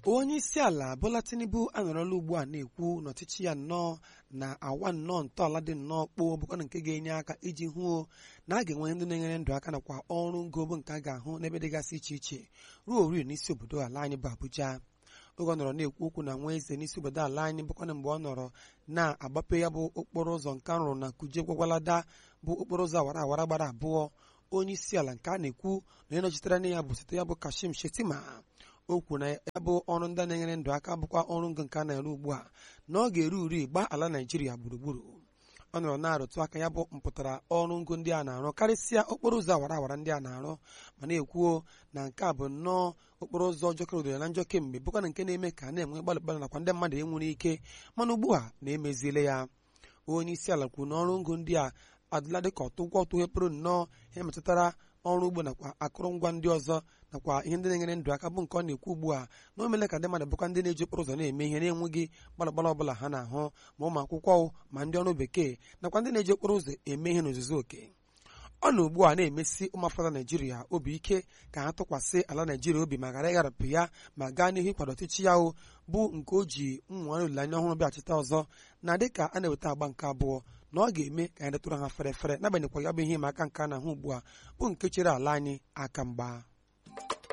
onye isi ala Bola Tinubu anọrọla ugbu a na-ekwu na ọchịchị ya nnọọ na awa nnọọ ntọala dị nnọọ kpoo bụkwa nke ga-enye aka iji hụ na a ga-enwe ndị na-enyere ndụ aka nakwa ọrụ ngo bụ nke a ga-ahụ n'ebe dịgasị iche iche ruo ori n'isi obodo ala anyị bụ Abuja oge ọ nọrọ na-ekwu okwu na nwa eze n'isi obodo ala anyị bụkwana mgbe ọ nọrọ na-agbape ya bụ okporo ụzọ nke a rụrụ na Kuje Gwagwalada bụ okporo ụzọ awara awara gbara abụọ onye isi ala nke a na-ekwu na onye nọchitere anya ya bụ site ya bụ Kashim Shettima o kwuru na ya bụ ọrụ ndị na-enyere ndụ aka bụkwa ọrụ ngo nke a na-ere ugbu a na ọ ga-eru uri gbaa ala Naijiria gburugburu ọ nọrọ na-arụtụ aka ya bụ mpụtara ọrụ ngo ndị a na-arụ karịsịa okporo ụzọ awara awara ndị a na-arụ ma na-ekwuo na nke a bụ nnọọ okporo ụzọ jọkere udoro na njọ kemgbe bụkwa na nke na-eme ka a na-enwe gbalị gbalị nakwa ndị mmadụ enwere ike mana ugbu a na-emeziele ya onye isi ala kwuru na ọrụ ngo ndị a adịla dịka ọtụgwọ tụghepụrụ nnọọ ihe metụtara ọrụ ugbo nakwa akụrụngwa ndị ọzọ nakwa ihe ndị na-enyere ndụ aka bụ nke ọ na-ekwu ugbu a na o meela ka ndị mmadụ bụkwa ndị na-eji okporo ụzọ na-eme ihe na-enweghị gbalagbalị ọbụla ha na-ahụ ma ụmụ akwụkwọ ma ndị ọrụ bekee nakwa ndị na-eji okporo ụzọ eme ihe n'ozuzu oke ọ na ugbu a na-emesi ụmụafọ Naijiria obi ike ka ha tụkwasị ala Naijiria obi ma ghara ịgharapụ ya ma gaa n'ihu ịkwado ọchịchị ya o bụ nke o ji nnwere olileanya ọhụrụ bịachite ọzọ na dịka a na-eweta agba nke abụọ na ọ ga-eme ka anyị detụrụ ha fere fere n'agbanyeghịkwa ya bụ ihe ịma aka nke a na-ahụ ugbu a bụ nke chere ala anyị aka mgba